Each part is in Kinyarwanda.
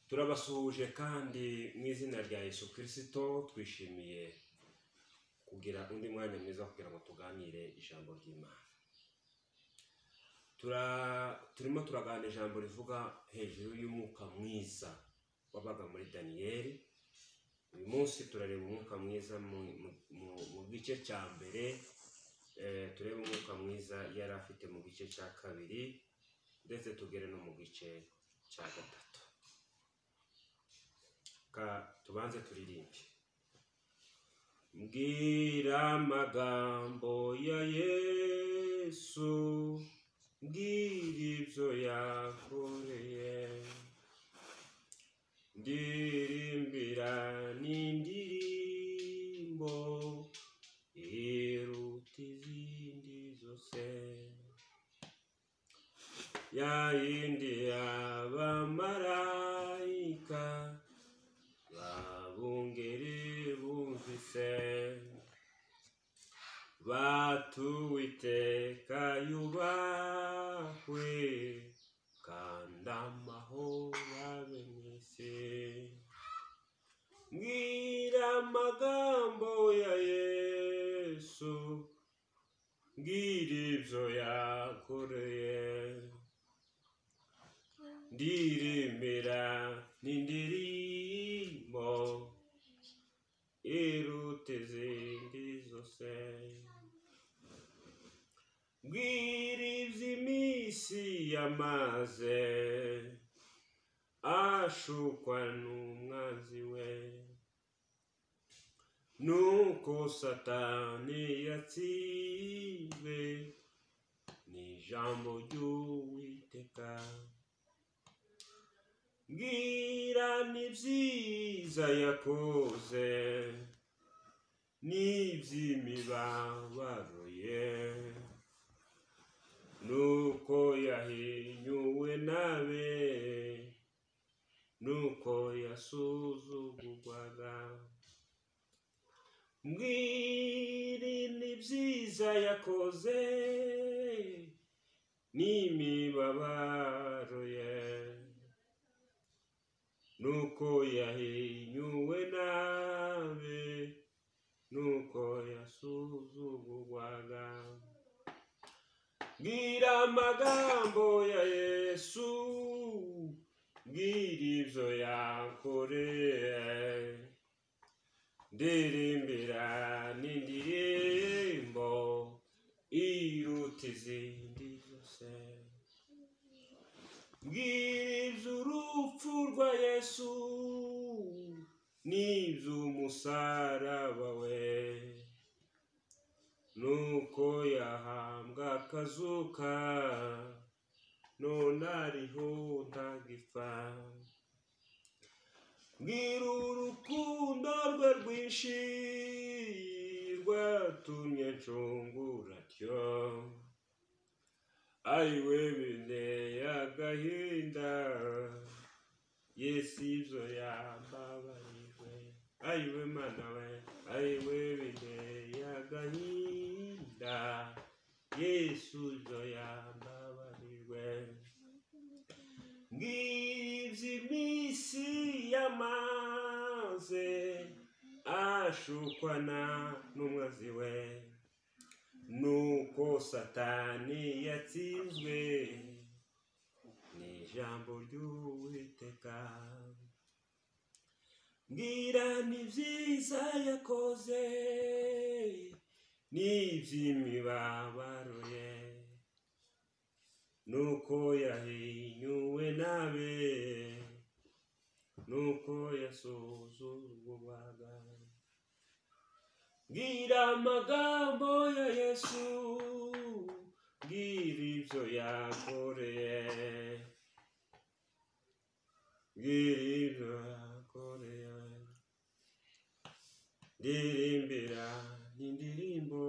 turabasuhuje kandi mu izina rya Yesu kirisito twishimiye kugira undi mwanya mwiza kugira ngo tuganire ijambo ry'imana turimo turaganira ijambo rivuga hejuru y'umwuka mwiza wabaga muri daniyeli uyu munsi turareba umwuka mwiza mu gice cya mbere turebe umwuka mwiza yari afite mu gice cya kabiri ndetse tugere no mu gice cya gatatu tubanze turirimbe mbwira amagambo ya yesu mbwira ibyo yakoreye ndirimbira n'indirimbo iruta izindi zose ya yindi y'abamarayika babungeri bumvise batuwiteka yubahwe kandi amahoro abe mu isi mbwira amagambo ya yesu mbwira ibyo yakoreye ndirimbira n'indirimbo iruta izindi zose mbwira iby'iminsi yamaze ashukwa n'umwanzi we nuko satani yatsinzwe n'ijambo ry'uwiteka mbwira n'ibyiza yakoze n'iby'imibabaro ye nuko yahinyuwe nabe nuko yasuzugurwaga mbwira n'ibyiza yakoze n'imibabaro ye nuko yahinyuwe nabe nuko yasuzugurwaga mbwira amagambo ya yesu mbwira ibyo yakoreye ndirimbira n'indirimbo iruta izindi zose mbwira iby'urupfu rwa yesu n'iby'umusaraba we nuko yahambwa akazuka none ariho ntagipfa mbwira urukundo rwe rwinshi rwatumye ncunguratyo ariwe binteye agahinda yesu ibyo yambabarijwe ariwe mana we ariwe binteye agahinda yesu ibyo yambabarijwe ngibyo iminsi yamaze ashukwana n'umwazi we nuko satani yatsinzwe n'ijambo ry'uwiteka mbwira n'ibyiza yakoze n'iby'imibabaro ye nuko yahinyuwe nabe nuko yasuzugurwaga mbwira amagambo ya yesu mbwira ibyo yakoreye mbwira ibyo yakoreye ndirimbira n'indirimbo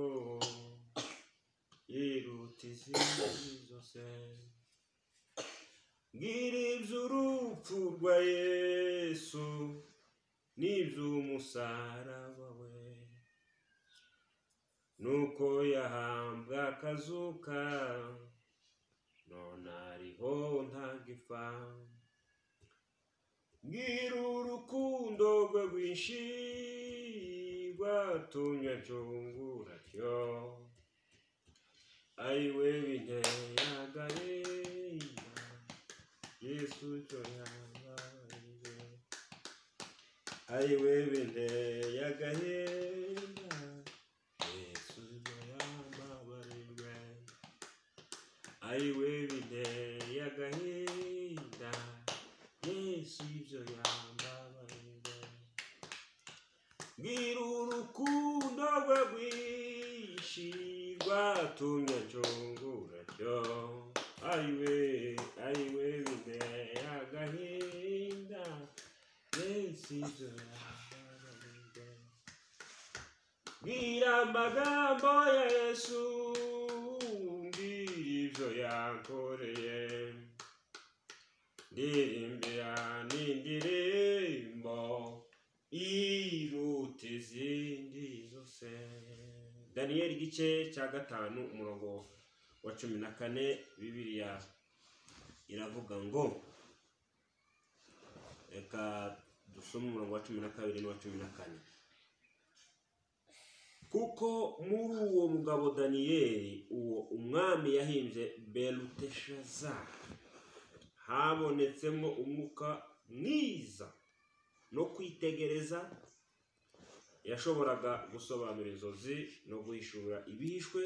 iruta izindi zose mbwira iby'urupfu rwa yesu n'iby'umusaraba we nuko yahambwa akazuka none ariho ntagipfa ngira urukundo rwe rwinshi rwatumye nshungura cyo ari we binteyagareya yesu cyo yabaye ari we binteyagareya yesu cyo yababarirwe ari we binteyagahinda yesu ibyo yambabarira mbwira urukundo rwe rwinshi rwatumye nshungura cyo ariwe ariwe biteye agahinda yesu ibyo yambabarira mbwira amagambo ya yesu mbwira ibyo yankoreye ndirimbira n'indirimbo iruta izindi zose daniyeli igice cya gatanu umurongo wa cumi na kane bibiriya iravuga ngo reka dusome umurongo wa cumi na kabiri n'uwa cumi na kane kuko muri uwo mugabo daniyeli uwo umwami yahimbye beluteshazari habonetsemo umwuka mwiza no kwitegereza yashoboraga gusobanura inzozi no guhishura ibihishwe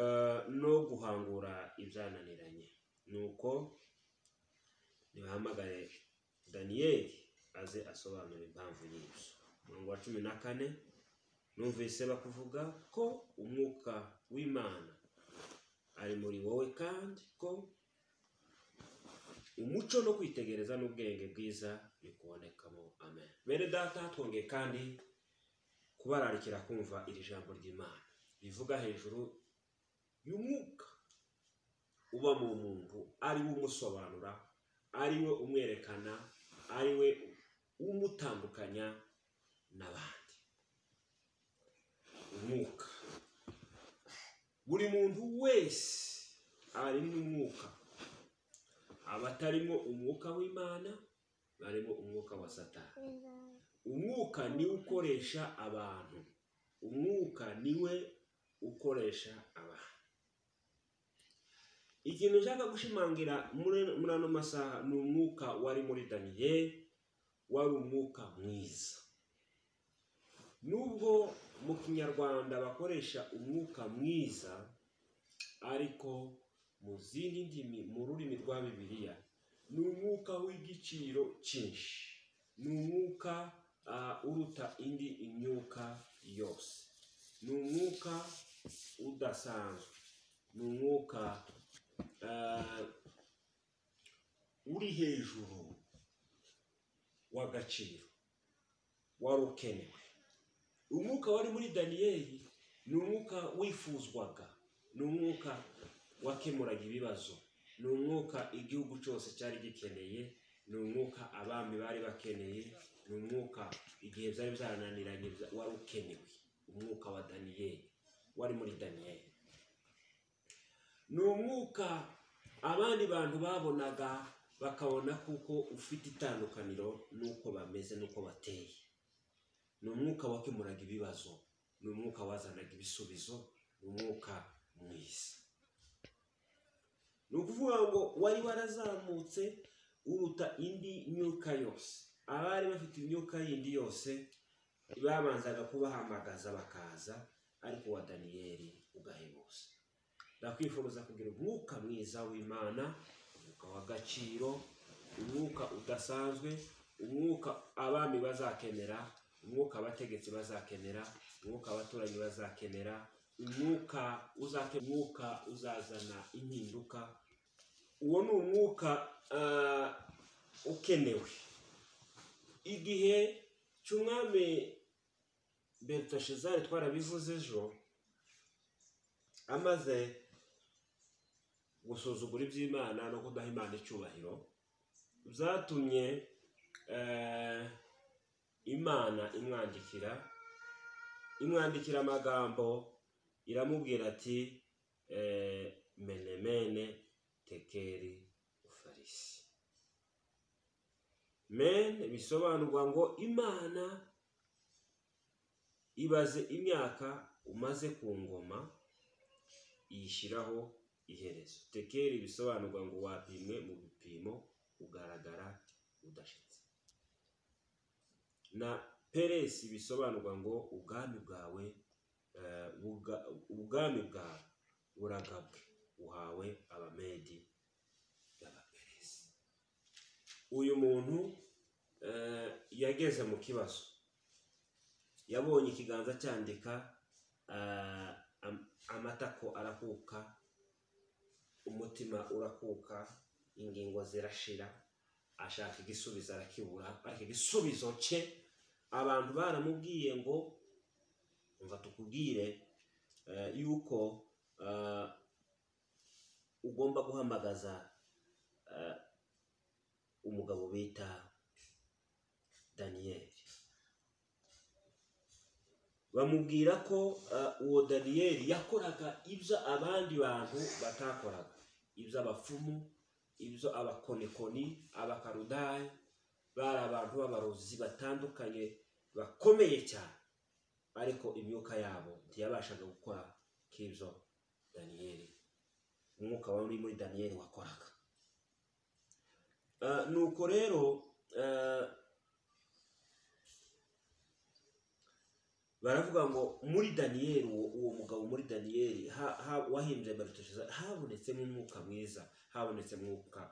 eh, no guhangura ibyananiranye nuko nibahamagare daniyeli aze asobanura impamvu y'ibyo umurongo wa cumi na kane numvise bakuvuga ko umwuka w'imana ari muri wowe kandi ko umuco no kwitegereza n'ubwenge bwiza bikubonekamo amen bene data twongeye kandi kubararikira kumva iri jambo ry'imana rivuga hejuru y'umwuka uba mu muntu ari we umusobanura ari we umwerekana ari we umutandukanya n'abandi umwuka buri muntu wese ari n'umwuka abatarimo umwuka w'imana barimo umwuka wa satani umwuka niwe ukoresha abantu umwuka niwe ukoresha abantu ikintu ushaka gushimangira muri muri ano masaha ni umwuka wari muri daniyeli wari umwuka mwiza nubwo mu kinyarwanda bakoresha umwuka mwiza ariko mu zindi ndimi mu rurimi rwa bibiliya ni umwuka w'igiciro cyinshi ni umwuka ah, uruta indi imyuka yose ni umwuka udasanzwe ni umwuka ah, uri hejuru w'agaciro wari ukenewe umwuka wari muri daniyeli ni umwuka wifuzwaga ni umwuka wakemuraga ibibazo ni umwuka igihugu cyose cyari gikeneye ni umwuka abami bari bakeneye ni umwuka igihe byari byarananiranye bya- wari ukenewe umwuka wa daniyeli wari muri daniyeli ni umwuka abandi bantu babonaga bakabona kuko ufite itandukaniro n'uko bameze n'uko bateye ni umwuka wakemuraga ibibazo ni umwuka wazanaga ibisubizo ni umwuka mwiza ni ukuvuga ngo wari warazamutse uruta indi myuka yose abari bafite imyuka yindi yose babanzaga kubahamagaza bakaza ariko wa daniyeli ugahebuza ndakwifuza kugira umwuka mwiza w'imana umwuka w'agaciro umwuka udasanzwe umwuka abami bazakenera umwuka abategetsi bazakenera umwuka abaturanyi bazakenera umwuka uzake umwuka uzazana impinduka uwo ni umwuka ah, ukenewe igihe cy'umwami berushezari twarabivuze ejo amaze gusuzugura iby'imana no kudaha imana icyubahiro byatumye eh, imana imwandikira imwandikira amagambo iramubwira ati eh, menemene tekeri ufarisi men bisobanurwa ngo imana ibaze imyaka umaze ku ngoma iyishyiraho iherezo tekeri bisobanurwa ngo wapimwe mu bipimo ugaragara udashitse na peresi bisobanurwa ngo ubwami bwawe eh, buga- ubwami bwawe buragabwe uhawe abamedi b'abaperesi uyu muntu eh, yageze mu kibazo yabonye ikiganza cyandika eh, am- amatako arakuka umutima urakuka ingingo zirashira ashaka igisubizo arakibura ariko igisubizo cye abantu baramubwiye ngo umva tukubwire eh, yuko eh, ugomba guhamagaza eh, umugabo bita daniyeli bamubwira ko eh, uwo daniyeli yakoraga ibyo abandi bantu batakoraga ibyo abapfumu ibyo abakonikoni abakarudayi bari abantu b'abarozi batandukanye bakomeye cyane ariko imyuka yabo ntiyabashaga gukora k'ibyo daniyeli umwuka wari uri muri daniyeli wakoraga Eh, nuko rero eh, baravuga ngo muri daniyeli uwo uwo mugabo muri daniyeli ha- ha- wahimbye marutusheza habonetsemo umwuka mwiza habonetsemo umwuka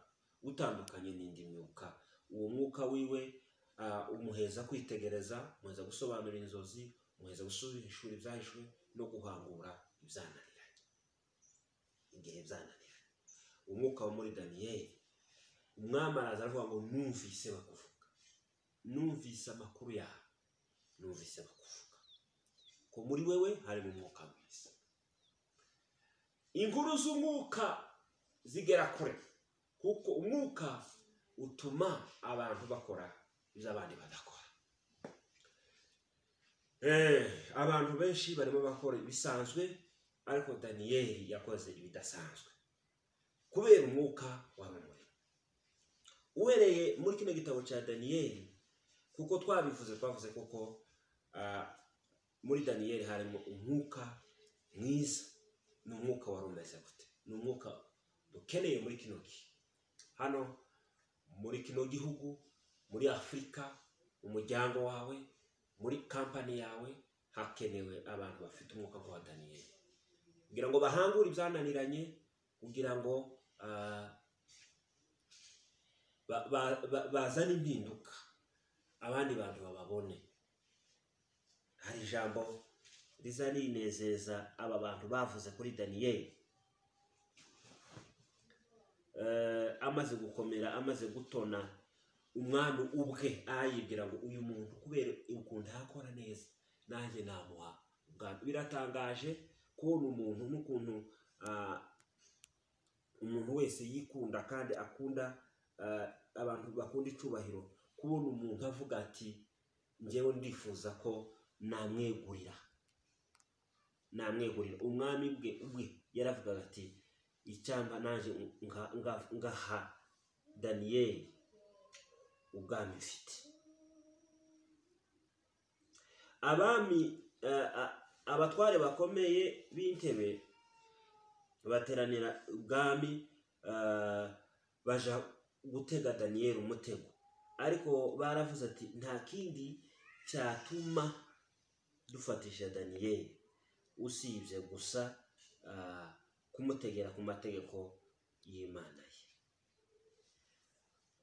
utandukanye n'indi myuka uwo mwuka wiwe ah, umuheza kwitegereza umuheza gusobanura inzozi umuheza gusubishura ibyahishwe no guhangura ibyananiranye igihe byananiranye umwuka wo muri daniyeli umwami araza aravuga ngo numvise bakuvuga numvise amakuru yawe numvise bakuvuga ko muri wewe harimo umwuka mwiza inkuru z'umwuka zigera kure kuko umwuka utuma abantu bakora ibyo abandi badakora Eh, abantu benshi barimo bakora ibisanzwe ariko daniyeli yakoze ibidasanzwe kubera umwuka wamumurimo uhereye muri kino gitabo cya daniyeli kuko twabivuze twavuze kuko ah, muri daniyeli harimo umwuka mwiza ni umwuka wari umeze gute ni umwuka dukeneye muri kino gihe hano muri kino gihugu muri afurika mu muryango wawe muri kampani yawe hakenewe abantu bafite umwuka wa daniyeli kugira ngo bahangure ibyananiranye kugira ngo ah, ba- ba- ba- bazane impinduka abandi bantu bababone hari ijambo riza rinezeza aba bantu bavuze kuri daniyeli Eh, amaze gukomera amaze gutona umwami ubwe ayibwira ngo uyu muntu kubera ukuntu yakora neza nanjye namuha ubwandu biratangaje kubona umuntu n'ukuntu ah, umuntu wese yikunda kandi akunda ah, abantu bakunda icyubahiro kubona umuntu avuga ati ngewe ndifuza ko namwegurira namwegurira umwami bwe ubwe yaravugaga ati icyamba naje nga- nga- ngaha daniyeli ubwami mfite abami eh, a- abatware bakomeye b'intebe bateranira ubwami eh, baja gutega daniyeli umutego ariko baravuze ati nta kindi cyatuma dufatisha daniyeli usibye gusa ah, kumutegera ku mategeko y'imana ye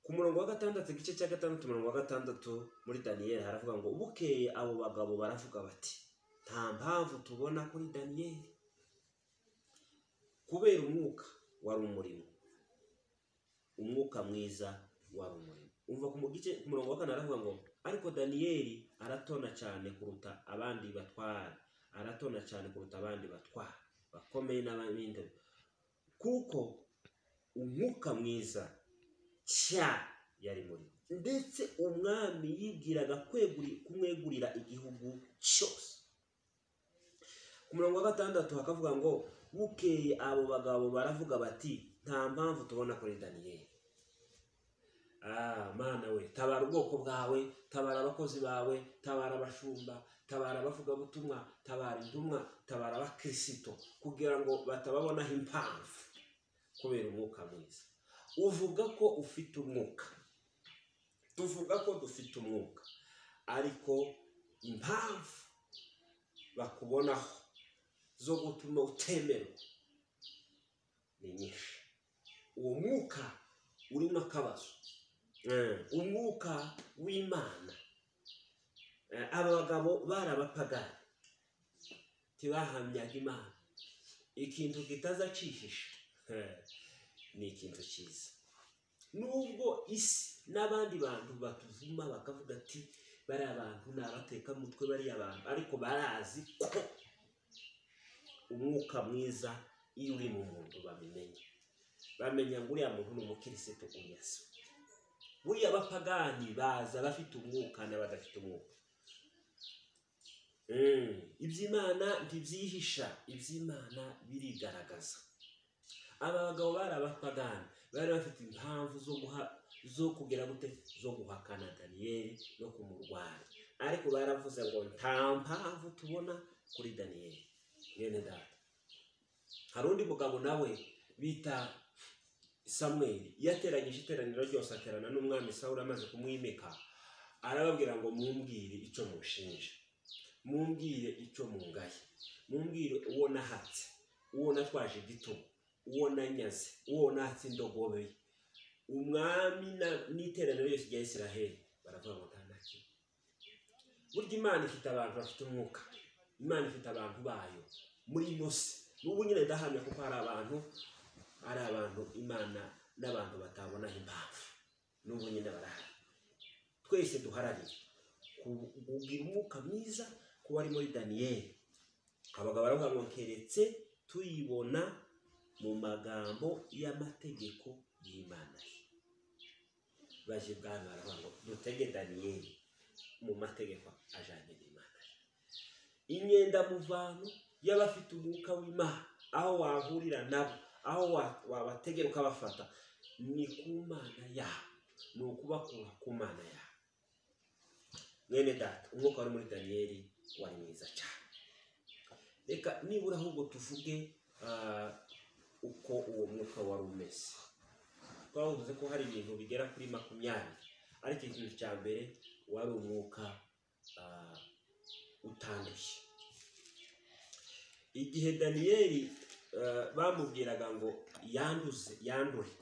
ku murongo wa gatandatu igice cya gatandatu umurongo wa gatandatu muri daniyeli haravuga ngo bukeye abo bagabo baravuga bati nta mpamvu tubona kuri daniyeli kubera umwuka wari umurimo umwuka mwiza wari umurimo umva ku mu gice- ku murongo wa kane aravuga ngo ariko daniyeli aratona cyane kuruta abandi batwara aratona cyane kuruta abandi batwara bakomeye n'abandi kuko umwuka mwiza cya yari muri we. ndetse umwami yibwiraga kweguri- kumwegurira igihugu cyose ku murongo wa gatandatu hakavuga ngo bukeye abo bagabo baravuga bati nta mpamvu tubona kuri daniyeli ah mana we we tabara ubwoko bwawe tabara abakozi bawe tabara abashumba tabara abavugabutumwa tabara intumwa tabara abakirisitu kugira ngo batababonaho impamvu kubera umwuka mwiza uvuga ko ufite umwuka tuvuga ko dufite umwuka ariko impamvu bakubonaho zo gutuma utemerwa ni nyinshi uwo mwuka urimo akabazo umwuka w'imana Eh, aba bagabo bari abapagani ntibahamyaga imana ikintu kitazacihisha Eh, ni ikintu cyiza nubwo isi n'abandi bantu batuvuma bakavuga ati bariya bantu ni abatekamutwe bariya bantu ariko barazi ko umwuka mwiza iyo uri mu muntu babimenya bamenya ngo uriya muntu ni umukirisitu unyasa buriya abapagani baza bafite umwuka n'abadafite umwuka Mm, iby'imana ntibyihisha iby'imana birigaragaza aba bagabo bari abapagani bari bafite impamvu zo guha zo kugira gute zo guhakana daniyeli no kumurwanya ariko baravuze ngo nta mpamvu tubona kuri daniyeli mwene data hari undi mugabo nawe bita samweli iyo ateranyije iteraniro ryose aterana n'umwami sawuli amaze kumwimika arababwira ngo mumbwire icyo mushinja mumbwire icyo mungaye mumbwire uwo nahatse uwo natwaje igitugu uwo nanyaze uwo natse indogobe ye umwami na- n'iteraniro ryose rya isiraheli baravuga ngo nta na kimwe burya imana ifite abantu bafite umwuka imana ifite abantu bayo muri ino si n'ubu nyine ndahamya kuko hari abantu ari abantu imana n'abantu batabonaho impamvu n'ubu nyine barahari twese duharanire ku- kugira umwuka mwiza ku wari muri daniyeli abagabo baravuga ngo keretse tuyibona mu magambo y'amategeko y'imana ye baje bwami baravuga ngo dutege daniyeli mu mategeko ajyanye n'imana ye imyendamuvano y'abafite umwuka w'imana aho wahurira nabo aho wa- wabategera ukabafata ni ku mana yabo ni ukubakura ku mana yabo mwene data umwuka wari muri daniyeli wari mwiza cyane reka nibura ahubwo tuvuge ah, uko uwo mwuka wari umeze twavuze ko hari ibintu bigera kuri makumyabiri ariko ikintu cya mbere wari umwuka ah, utanduye igihe daniyeli eh, bamubwiraga ngo yanduze yandure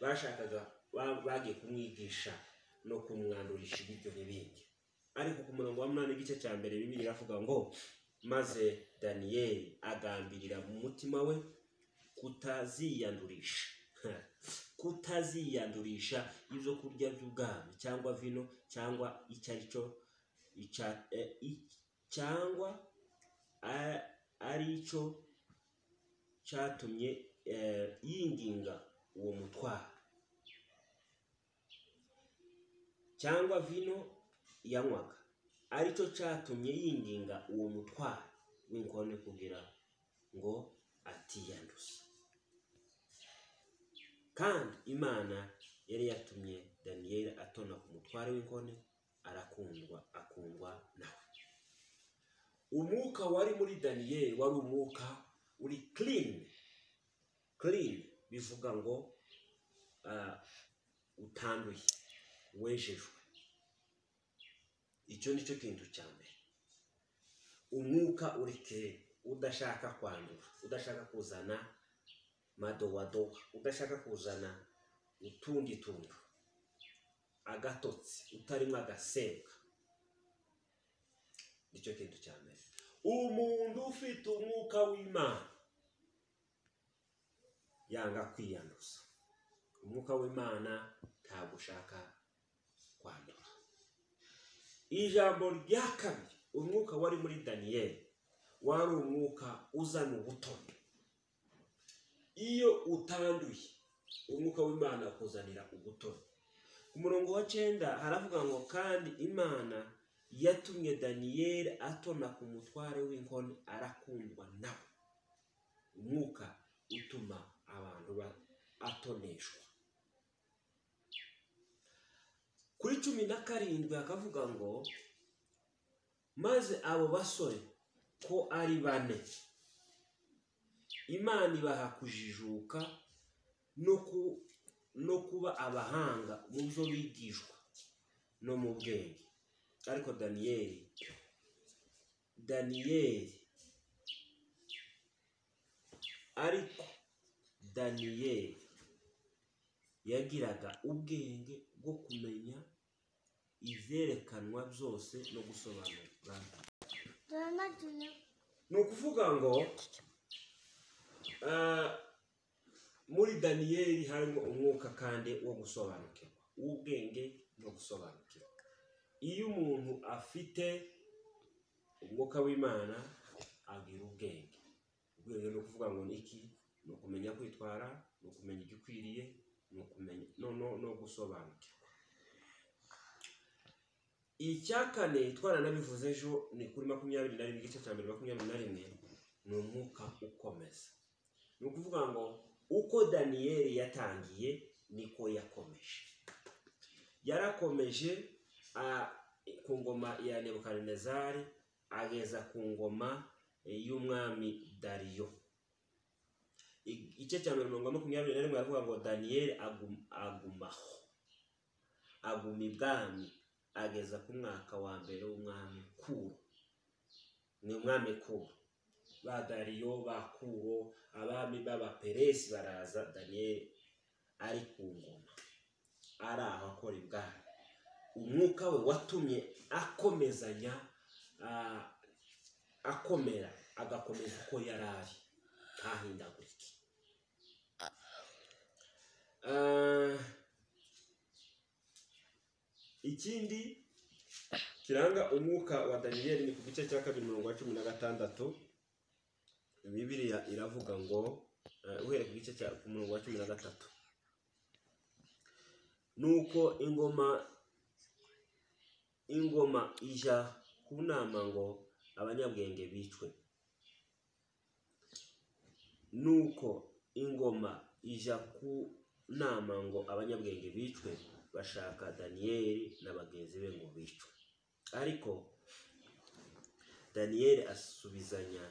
bashakaga ba- bagiye kumwigisha no kumwandurisha ibiryo n'ibindi ariko ku murongo wa munani igice cya mbere bibiri iravuga ngo maze daniyeli agambirira mu mutima we kutaziyandurisha kutaziyandurisha ibyo kurya by'ubwami cyangwa vino cyangwa icyo ari cyo ica- eh, i- cyangwa a- ari cyo cyatumye eh, yinginga uwo mutwaro cyangwa vino yanywaga ari cyo cyatumye yinginga uwo mutwaro w'inkone kugira ngo atiyanduza kandi imana yari yatumye daniyeli atona ku mutware w'inkone arakundwa akundwa nawe umwuka wari muri daniyeli wari umwuka uri clean clean bivuga ngo ah, utanduye wejejwe icyo ni cyo kintu cya mbere umwuka uri clean udashaka kwandura udashaka kuzana madowadowa udashaka kuzana utundi tuntu agatotsi utarimo agasembwa nicyo kintu cya mbere umuntu ufite umwuka w'imana yanga kwiyanduza umwuka w'imana ntabwo ushaka kwandura ijambo rya kabiri umwuka wari muri daniyeli wari umwuka uzana ubutoni iyo utanduye umwuka w'imana akuzanira ubutoni ku murongo wa cyenda haravuga ngo kandi imana yatumye daniyeli atona ku mutware w'inkoni arakundwa nawe umwuka utuma abantu ba- atoneshwa kuri cumi na karindwi hakavuga ngo maze abo basore ko ari bane imana ibaha kujijuka no ku- no kuba abahanga mu byo bigishwa no mu bwenge ariko daniyeli daniyeli ariko daniyeli yagiraga ubwenge bwo kumenya ivyerekanwa byose no gusobanura ni ukuvuga ngo ah, muri daniyeli harimo umwuka kandi wo gusobanukirwa w'ubwenge no gusobanukirwa iyo umuntu afite umwuka w'imana agira ubwenge ubwenge ni ukuvuga ngo ni iki ni ukumenya kwitwara ni ukumenya icyo ukwiriye ni ukumenya no, no, no gusobanukirwa icya kane twaranabivuze ejo ni kuri makumyabiri na rimwe igice cya mbere makumyabiri na rimwe ni umwuka ukomeza ni ukuvuga ngo uko daniyeli yatangiye niko yakomeje yarakomeje a- ku ngoma ya nebukadinezari ageza ku ngoma eh, y'umwami dariyo I- igice cya mbere mirongo ine makumyabiri na rimwe aravuga ngo daniyeli agum- agumaho aguma ibwami ageza ku mwaka wa mbere w'umwami kuro ni umwami kuro ba dariyo ba kuro abami b'abaperesi baraza daniyeli ari ku ngoma ari aho akora ibwami umwuka we watumye akomezanya ah, akomera agakomeza uko yari ari ntahindagurike Ah, ikindi kiranga umwuka wa daniyeli ni ku gice cya kabiri mirongo cumi na gatandatu bibiliya iravuga ngo eh, uhereye ku gice cya ku murongo wa cumi na gatatu nuko ingoma ingoma ija ku nama ngo abanyabwenge bicwe nuko ingoma ija ku nama ngo abanyabwenge bicwe bashaka daniyeli na bagenzi be ngo bicwe ariko daniyeli asubizanya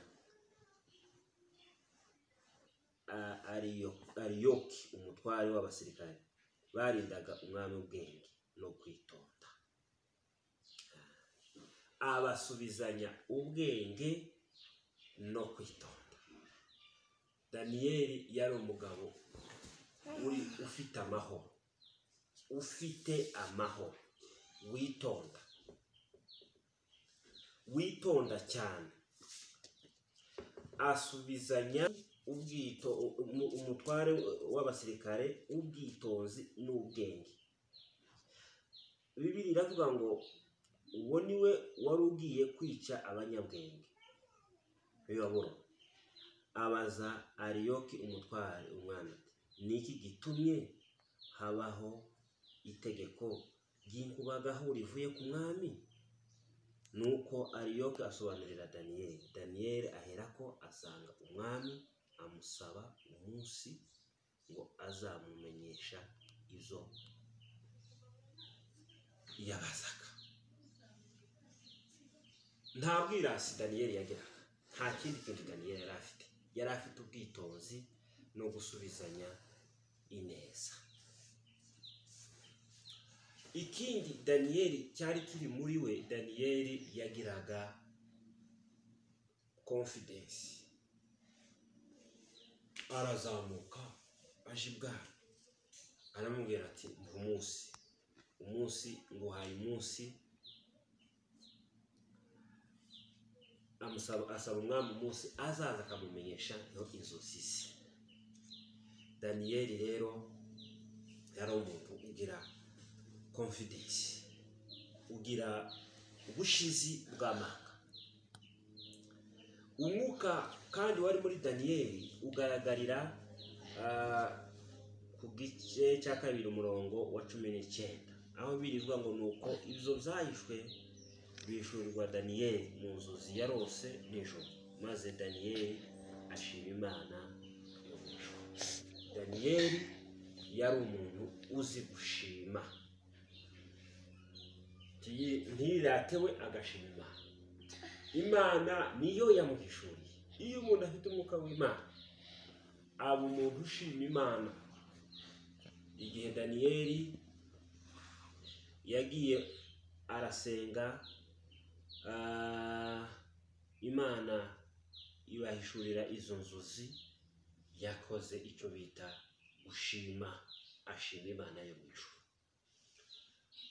a- Ariyo- ariyoki umutware w'abasirikare barindaga umwami ubwenge no kwitonda abasubizanya ubwenge no kwitonda daniyeli yari umugabo uri ufite amahoro ufite amahoro witonda witonda cyane asubizanya ubwito umu- umutware w'abasirikare w'ubwitonzi n'ubwenge bibiri iravuga ngo uwo ni we wari ugiye kwica abanyabwenge biyobora abaza ariyoki umutware umwana ati ni iki gitumye habaho itegeko ry'inkubagahu rivuye ku mwami nuko ariyoke asobanurira daniyeli daniyeli aherako asanga umwami amusaba umunsi ngo azamumenyesha izo yabazaga nta bwirasi daniyeli yagiraga nta kindi kintu daniyeli yari afite yari afite ubwitonzi no gusubizanya ineza ikindi daniyeli cyari kiri muri we daniyeli yagiraga konfidensi arazamuka aje ibwami aramubwira ati mva umunsi umunsi nguhaye umunsi amusaba asaba umwami umunsi azaza akamumenyesha no inzozi ze daniyeli rero yari umuntu ugira confidence ugira ubushizi bw'amanga umwuka kandi wari muri daniyeli ugaragarira ah, ku gice cya kabiri umurongo wa cumi n'icyenda aho birivuga ngo ni uko ibyo byahishwe bishurirwa daniyeli mu nzozi yarose nijoro maze daniyeli ashima imana yo mu ijuru daniyeli yari umuntu uzi gushima ntiyi- ntiyirate we agashima imana imana niyo yamuhishuriye iyo umuntu afite umwuka w'imana aba umuntu ushima imana igihe daniyeli yagiye arasenga ah, imana ibahishurira izo nzozi yakoze icyo bita gushima ashima imana yo mu ijuru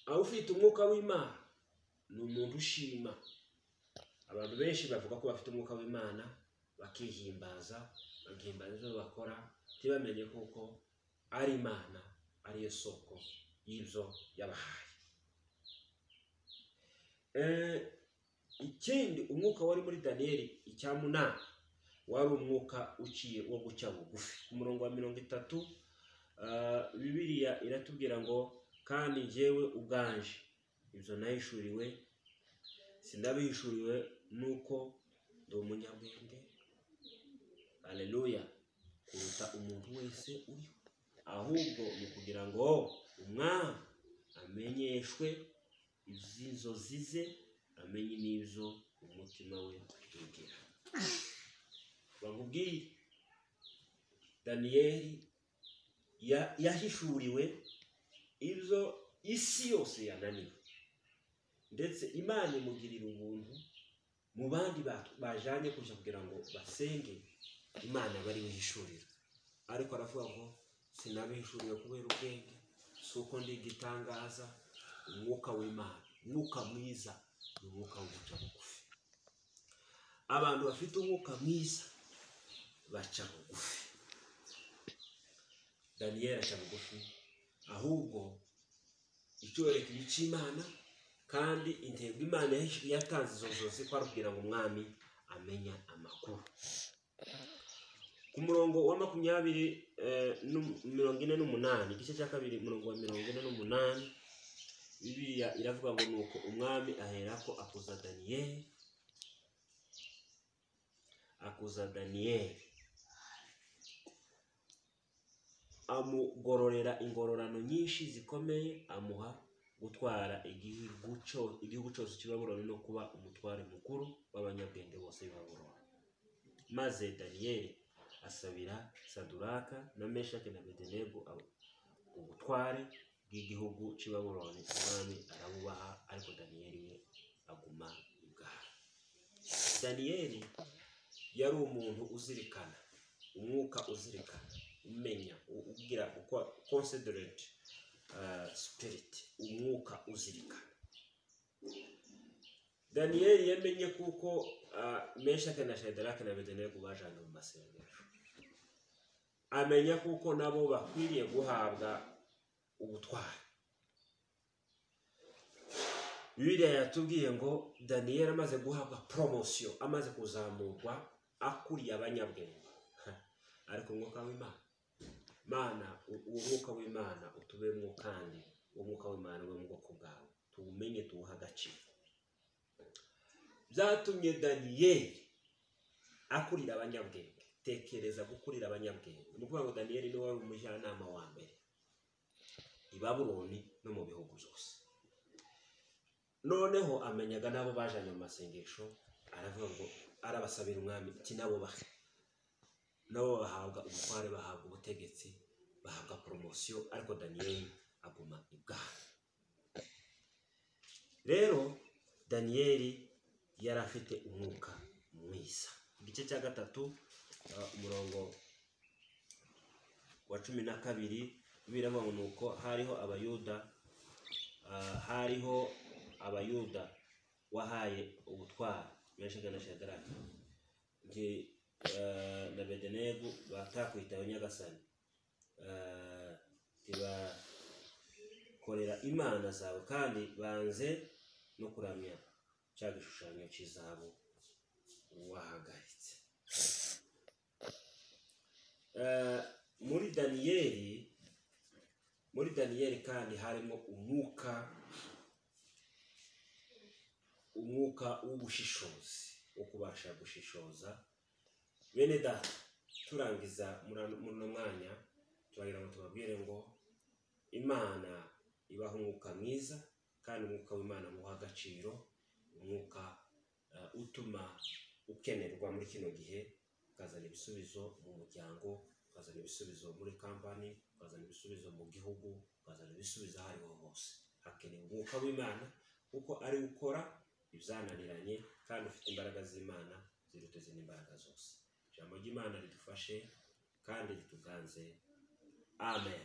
aho ufite umwuka w'imana ni umuntu ushima abantu benshi bavuga ko bafite umwuka w'imana bakihimbaza bagahimbaza ibyo bakora ntibamenye kuko ari imana ariyo soko y'ibyo yabahaye Eh, ikindi umwuka wari muri daniyeli icya munani wari umwuka uciye wo guca bugufi ku murongo wa mirongo itatu ah, bibiriya iratubwira ngo kandi njyewe uganje ibyo nahishuriwe sinabihishuriwe nuko ndi umunyabwenge aleluya kuruta umuntu wese uriho ahubwo ni ukugira ngo umwami amenyeshwe iz'inzozi ze amenye n'ibyo umutima we wigira bakubwiye daniyeli ya- yahishuriwe ibyo isi yose yananiwe ndetse imana imugirira ubuntu mu bandi ba- bajanye kuja kugira ngo basenge imana bari wihishurira ariko aravuga ngo sinabihishuriye kubera ubwenge si uko ndi igitangaza umwuka w'imana umwuka mwiza ni umwuka w'uguca bugufi abantu bafite umwuka mwiza baca bugufi daniyeli aca bugufi ahubwo icyorekezo cy'imana kandi intego imana yahishe- yatanze izo nzozi ko ari ukugira ngo umwami amenya amakuru ku murongo wa makumyabiri eh, n'um- mirongo ine n'umunani igice cya kabiri umurongo wa mirongo ine n'umunani bibiliya iravuga ngo ni uko umwami aherako akuza daniyeli akuza daniyeli amugororera ingororano nyinshi zikomeye amuha gutwara igihugu cyo- igihugu cyose cy'i babuloni no kuba umutware mukuru w'abanyabwenge bose b'i babuloni maze daniyeli asabira saduraka na meshaki na bedenego abo- ubutware bw'igihugu cy'i babuloni umwami arabubaha ariko daniyeli we aguma ibwami daniyeli yari umuntu uzirikana umwuka uzirikana umenya u- ugira uko considerate uh, spirit umwuka uzirikana daniyeli yamenye kuko uh, meshake na shadarake na bedenego bajanye mu masengesho amenya kuko nabo bakwiriye guhabwa ubutware bibiliya yatubwiye ngo daniyeli amaze guhabwa poromosiyo amaze kuzamurwa akuriye abanyabwenge Ha, ariko umwuka w'imana mana u- uwo mwuka w'imana utubemo kandi uwo mwuka w'imana ube mu bwoko bwawe tuwumenye tuwuhe agaciro byatumye daniyeli akurira abanyabwenge tekereza gukurira abanyabwenge ni ukuvuga ngo daniyeli niwe wari umujyanama wa mbere i babuloni no mu bihugu byose noneho amenyaga n'abo bajanye mu masengesho aravuga ngo arabasabira umwami iki nabo bahe nabo bahabwa umutware bahabwa ubutegetsi bahabwa poromosiyo ariko daniyeli aguma ibwami rero daniyeli yari afite umwuka mwiza igice cya gatatu uh, umurongo wa cumi na kabiri biravuga ngo ni uko hariho abayuda Ah, hariho abayuda wahaye ubutwari meshega na shadaraki nge eh, na bedenego batakwitaho nyagasani Eh, tibakorera imana zawe kandi banze no kuramya cya gishushanyo cy'izabo wahagaritse Eh, muri daniyeli muri daniyeli kandi harimo umwuka umwuka w'ubushishozi wo kubasha gushishoza bene data turangiza muri ano- muri uno mwanya turagira ngo tubabwire ngo imana ibaha umwuka mwiza kandi umwuka w'imana muha agaciro umwuka eh, utuma ukenerwa muri kino gihe ukazana ibisubizo mu muryango ukazana ibisubizo muri kampani ukazana ibisubizo mu gihugu ukazana ibisubizo aho ariho hose hakenewe umwuka w'imana kuko ari ukora ibyananiranye kandi ufite imbaraga z'imana ziruta izindi mbaraga zose ijambo ry'imana ridufashe kandi rituganze amen